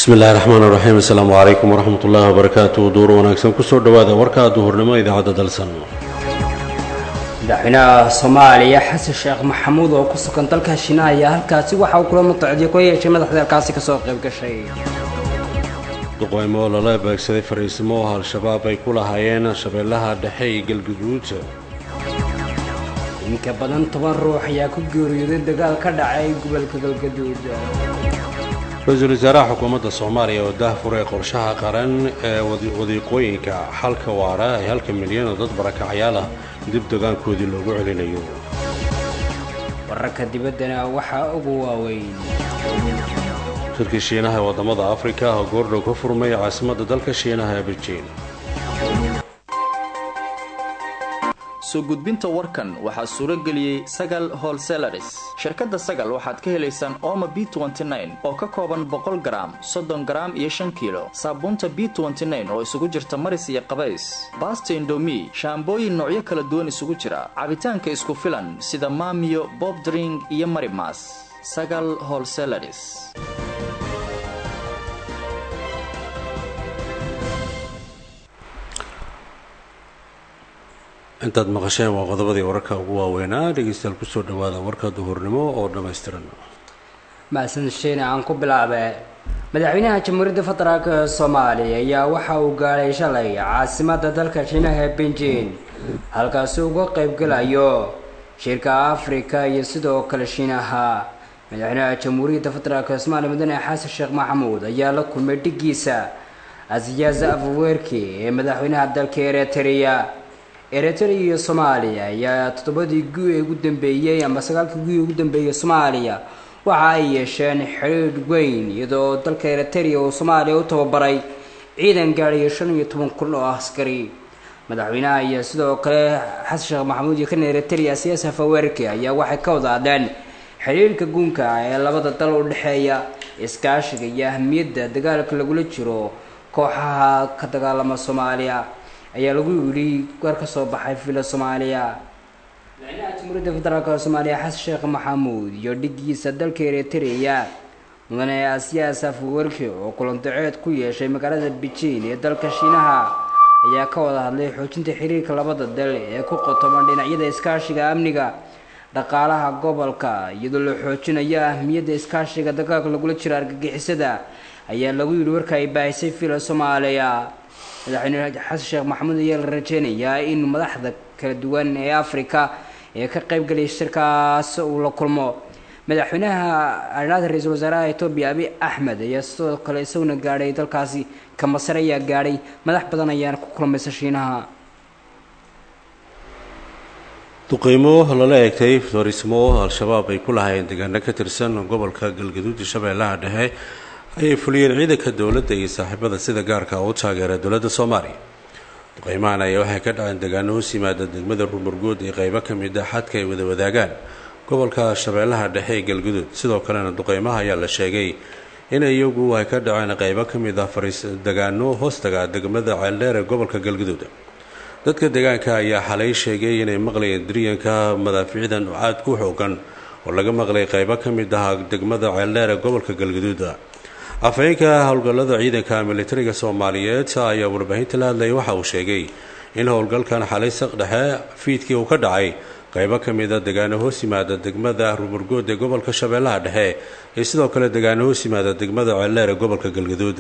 bismi illahi raxmaan raxiim assalaamu calaykum waraxmat ullaahi wabarakaatu duur wanaagsan kusoo dhowaada warka duhurnimo idaacadda dalsan madaxweynaha soomaaliya xasan sheekh maxamuud oo ku sugan dalka shiinaha ayaa halkaasi waxa uu kula mutacdiyo ku yeeshay madaxda halkaasi kasoo qayb gashay duqeymo lala beegsaday fariisimo oo al-shabaab ay ku lahaayeen shabeellaha dhexe iyo galguduud inka badan toban ruux ayaa ku geeriyooday dagaal ka dhacay gobolka galgaduud ra-iisul wasaaraha xukuumadda soomaaliya oo daahfuray qorshaha qaran ee wadiiqooyinka xalka waara ee halka milyan oo dad barakacyaal ah dib degaankoodii loogu celinayo wararka dibaddana waxaa ugu waaweyn shirkii shiinaha ee waddamada afrika oo goordhow ka furmay caasimadda dalka shiinaha ee beijing soo gudbinta warkan waxaa suuro geliyey sagal holselaris shirkadda sagal waxaad ka helaysaan ooma b oo ka kooban boqol garaam soddon garaam iyo shan kiilo saabuunta b oo isugu jirta maris iyo qabays baasta indomi shaambooyin noocyo kala duwan isugu jira cabitaanka isku filan sida maamiyo bobdring iyo marimas sagal holselaris intaad maqasheen waa qodobadii wararka ugu waaweynaa dhegeystayaal kusoo dhawaada warka duhurnimo oo dhammaystiran mahadsan sheene aan ku bilaabe madaxweynaha jamhuuriyadda federaalk ee soomaaliya ayaa waxa uu gaadhay shalay caasimadda dalka shiinaha ee beijing halkaasi uga qaybgalayo shirka afrika iyo sidoo kale shiinaha madaxweynaha jamhuuriyadda federaalk ee soomaaliya mudane xasan sheekh maxamuud ayaa la kulmay dhigiisa asiyaasa afwerki ee madaxweynaha dalka eritrea eritrea iyo soomaaliya ayaa toddobadii gu ee ugu dambeeyey ama sagaalkii gu ee ugu dambeeyey soomaaliya waxa ay yeesheen xiriir weyn iyadoo dalka eritrea uu soomaaliya u tababaray ciidan gaadhayo shan iyo toban kun oo askari madaxweynaha iyo sidoo kale xasan sheekh maxamuud iyo kan eritrea siyaasa fawerki ayaa waxay ka wada hadleen xiriirka guunka ee labada dal u dhexeeya iskaashiga iyo ahamiyadda dagaalka lagula jiro kooxaha ka dagaalama soomaaliya ayaa lagu yidhi war ka soo baxay villa soomaaliya madaxweynaha jamhuuriyadda federaalk soomaaliya xasan sheekh maxamuud iyo dhigiisa dalka eritrea mudane asiyaas afwerki oo kulandaceed ku yeeshay magaalada beijing ee dalka shiinaha ayaa ka wada hadlay xoojinta xiriirka labada dal ee ku qotoban dhinacyada iskaashiga amniga dhaqaalaha gobolka iyadoo la xoojinayo ahmiyadda iskaashiga dagaalka lagula jiro argagixisada ayaa lagu yidhi warka ay baahisay villa soomaaliya madaxweyne xasan sheekh maxamuud ayaa la rajeynayaa in madaxda kala duwan ee afrika ee ka qaybgalaya shirkaas uu la kulmo madaxweynaha arnaada ra-iisul wasaaraha etoobiya abi axmed ayaa sidoo kale isaguna gaadhay dalkaasi ka masar ayaa gaadhay madax badan ayaana ku kulmaysa shiinaha duqeymo lala eegtay fariismo al-shabaab ay ku lahaayeen deegaano ka tirsan gobolka galgaduud iyo shabeellaha dhexe ayay fuliyeen ciidanka dowladda iyo saaxiibada sida gaarka u taageera dowladda soomaaliya duqeymahan ayaa waxay ka dhaceen deegaano hoos yimaada degmada rumurgood iyo qeybo ka mid a xadka ay wada wadaagaan gobolka shabeellaha dhexe ee galguduud sidoo kalena duqeymaha ayaa la sheegay in iyagu ay ka dhaceen qeybo ka mid ah fariis degaano hoostaga degmada ceeldheer ee gobolka galguduud dadka deegaanka ayaa xalay sheegay inay maqlayeen diryanka madaafiicdan aad ku xoogan oo laga maqlay qeybo ka mid ah degmada ceeldheer ee gobolka galguduud afhayeenka howlgallada ciidanka militariga soomaaliyeed ayaa warbaahinta la hadlayay waxa uu sheegay in howlgalkan xalay saq dhexe fiidkii uu ka dhacay qeybo ka mid a degaano hoos yimaada degmada rumurgood ee gobolka shabeellaha dhexe iyo sidoo kale degaano hoos yimaada degmada ceeldheer ee gobolka galgaduud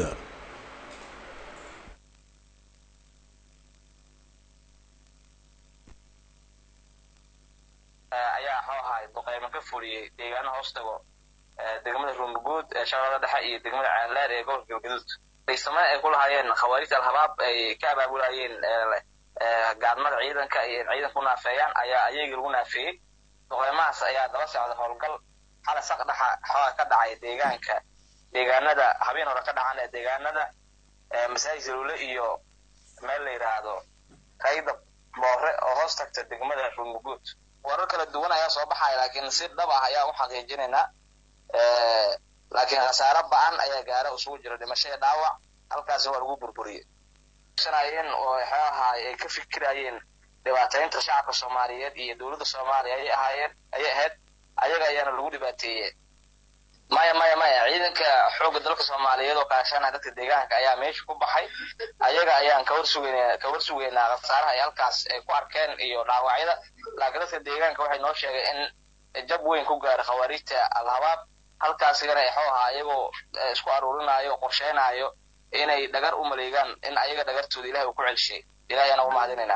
degmada rumurguud ee shabeellada dhexe iyo degmada ceeldheer ee gobolka galgaduud faysame ay ku lahaayeen khawaariij al-habaab ay ka abaabulayeen gaadmada ciidanka iyo ciidanka u naafeeyaan ayaa ayagii lagu naafeeyey duqeymahaas ayaa daba socda howlgal xala saq dhexa xooga ka dhacay deegaanka deegaanada habeen hore ka dhacan ee deegaanada masaajid zaluule iyo meel la yidhaahdo kaydab moore oo hoos tagta degmada rumurguud warar kala duwan ayaa soo baxaya laakiin si dhab ah ayaa u xaqiijinaynaa laakiin khasaare ba-an ayaa gaara isugu jira dhimasho iyo dhaawac halkaasi waa lagu burburiyey ayeen oo waxay ahaay ay ka fikirayeen dhibaataynta shacabka soomaaliyeed iyo dowladda soomaaliya ayay ahaayeen ayay ahayd ayaga ayaana lagu dhibaateeyey maya maya maya ciidanka xoogga dalka soomaaliyeed oo kaashanaya dadka deegaanka ayaa meesha ku baxay ayaga ayaan ka warsugeynaa ka warsugeynaa khasaaraha ay halkaas ay ku arkeen iyo dhaawacyada laakiin dadka deegaanka waxay noo sheegay in jab weyn ku gaaray khawaariijta alhabaab halkaasigana exoo ahaa iyagoo isku aruurinaayo qorsheynayo inay dhagar u maleegaan in ayaga dhagartooda ilahay uu ku celshay ilahay ayaan ugu mahadinaynaa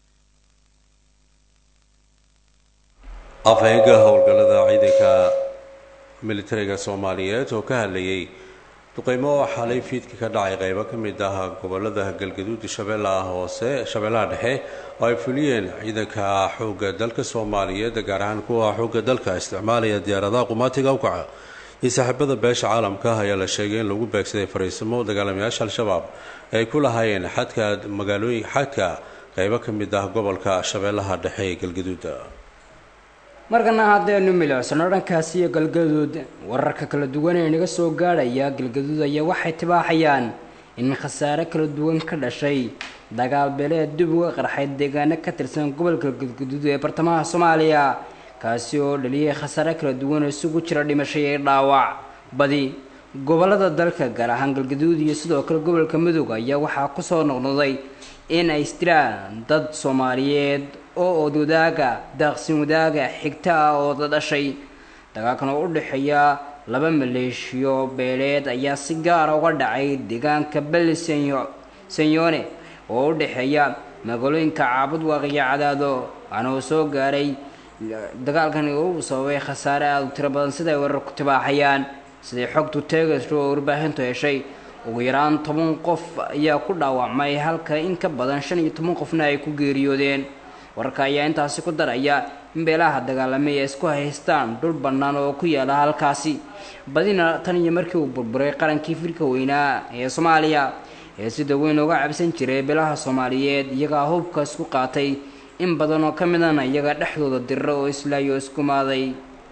afhayeenka howlgallada ciidanka militariga soomaaliyeed oo ka hadlayay duqeymo xalay fiidka ka dhacay qeybo ka mid ah gobolada galgaduud shabeellaha hoose shabeellaha dhexe oo ay fuliyeen ciidanka xoogga dalka soomaaliyeed gaar ahaan kuwa xoogga dalka isticmaalaya diyaaradaha qumaatiga awkaca iyo saaxiibada beesha caalamka ayaa la sheegay in lagu beegsaday fariisimo dagaalamayaasha al-shabaab ay ku lahaayeen xadka magaalooyin xadka qeybo ka mid ah gobolka shabeellaha dhexe ee galgaduuda markana haddaynu milicsano dhankaasi iyo galgaduud wararka kala duwan ee naga soo gaadhaya galgaduud ayaa waxay tibaaxayaan in khasaare kala duwan ka dhashay dagaal beeleed dib uga qarxay deegaano ka tirsan gobolka galgaduud ee bartamaha soomaaliya kaasi oo dhaliyay khasaare kala duwan oo isugu jira dhimashay ee dhaawac badi gobolada dalka gaar ahaan galgaduud iyo sidoo kale gobolka mudug ayaa waxaa kusoo noqnoqday in ay istiraan dad soomaaliyeed oo ood wadaaga daaqsin wadaaga xigta ah oo da dhashay dagaalkan oo u dhexeeya laba maleeshiyo beeleed ayaa si gaara uga dhacay deegaanka beli senyone oo u dhexeeya magaalooyinka caabud waaqiyo cadaado waxaana uu soo gaaray dagaalkani uu sababay khasaare aada u tiro badan sida ay warar ku tibaaxayaan siday xogtu teegasho oo warbaahintu heshay ugu yaraan toban qof ayaa ku dhaawacmay halka in ka badan shan iyo toban qofna ay ku geeriyoodeen wararka ayaa intaasi ku daraya in beelaha dagaalamay ay isku haystaan dhul bannaan oo ku yaala halkaasi badina tan iyo markii uu burburay qarankii firka weynaa ee soomaaliya ee sida weyn uga cabsan jiray beelaha soomaaliyeed iyagaa hubka isku qaatay in badan oo ka midana iyaga dhexdooda dirira oo islaayo isku maaday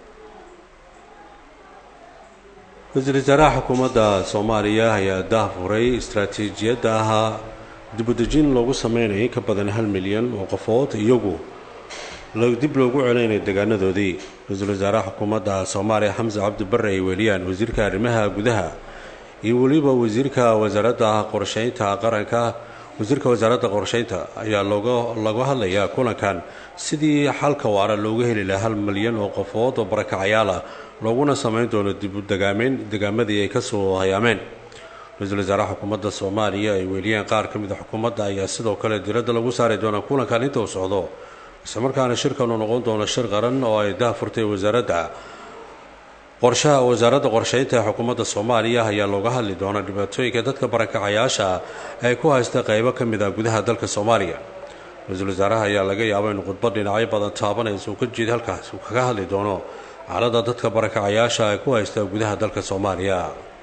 ra-iisul wasaaraha xukuumadda soomaaliya ayaa daahfuray istaraatiijiyadda ahaa dibudejin loogu sameynaya in ka badan hal milyan oo qofood iyagu dib loogu celinaya deegaanadoodii ra-iisul wasaaraha xukuumadda soomaaliya xamse cabdi barre ay weeliyaan wasiirka arrimaha gudaha iyo weliba wasiirka wasaaradda qorsheynta qaranka wasiirka wasaaradda qorsheynta ayaa looga laga hadlayaa kulankan sidii xalka waara looga heli lahaa hal milyan oo qofood oo barakacayaal ah looguna sameyn doono dibu degaameyn degaamadii ay kasoo hayaameen ra-iisul wasaaraha xukuumadda soomaaliya ay weeliyeen qaar ka mid a xukuumadda ayaa sidoo kale diradda lagu saari doonaa kulankan inta uu socdo islamarkaana shirkan uu noqon doono shir qaran oo ay daahfurtay wasaaradda qorshaha wasaaradda qorsheynta ee xukuumadda soomaaliya ayaa looga hadli doonaa dhibaatooyinka dadka barakacayaasha ay ku haysta qeybo ka mid ah gudaha dalka soomaaliya ra-iisul wasaaraha ayaa laga yaaba in khudbad dhinacyo badan taabanaysa uu ka jeeda halkaas uu kaga hadli doono xaaladda dadka barakacayaasha ay ku haysta gudaha dalka soomaaliya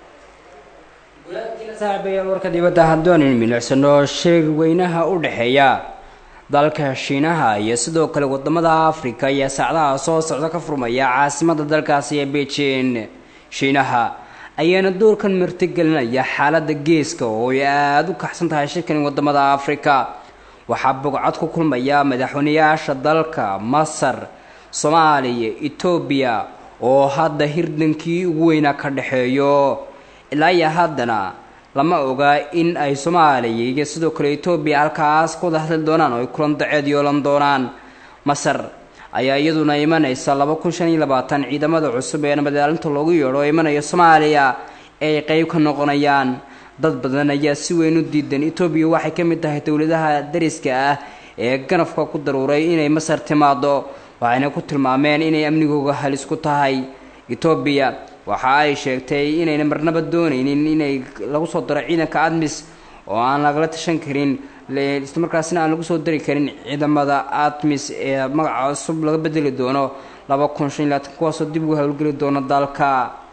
saaxiibayaal warka dibadda haddooan milicsano sheeg weynaha u dhexeeya dalka shiinaha iyo sidoo kale wadamada afrika ayaa saacdaha soo socda ka furmaya caasimada dalkaasi ee beijing shiinaha ayaana doorkan martigelinaya xaalada geeska oo ay aada u kaxsan tahay shirkan wadamada afrika waxaa bogcad ku kulmaya madaxweynayaasha dalka masar soomaaliya etoobiya oo hadda hirdankii ugu weynaa ka dhexeeyo ilaa iyo haddana lama oga in ay soomaaliya iyo sidoo kale etoobiya halkaas ku wada hadli doonaan oo ay kulan daceed yoolan doonaan masar ayaa iyaduna imanaysa laba kun shan iyo labaatan ciidamada cusub ee nabadaalinta loogu yeedho oo imanaya soomaaliya ee ay qeyb ka noqonayaan dad badan ayaa si weyn u diidan etoobiya waxay ka mid tahay dowladaha dariska ah ee ganafka ku daruuray inay masar timaado waxayna ku tilmaameen inay amnigooga halis ku tahay etoobiya waxa ay sheegtay inayna marnaba doonaynin inay lagu soo daro ciidanka admis oo aan lagala tashan karin islamarkaasina aan lagu soo dari karin ciidamada admis ee magaca cusub laga bedeli doono laba kun shan iyo labaatan kuwaasoo dib ugu howlgeli doono dalka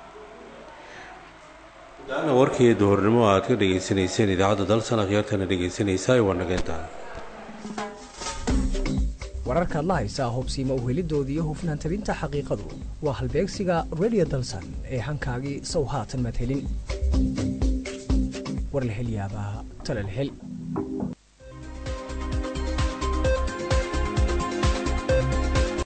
daana warkii duhurnimo aad ka dhagaysanayseen idaacadda dalsan akhyaartana dhegaysanaysaa waa nageyntaan wararkaad la haysaa hubsiima uhelidooda iyo hufnaan tabinta xaqiiqadu waa halbeegsiga radio dalsan ee hankaagii sow haatan maad helin war la hel yaabaa tale la hel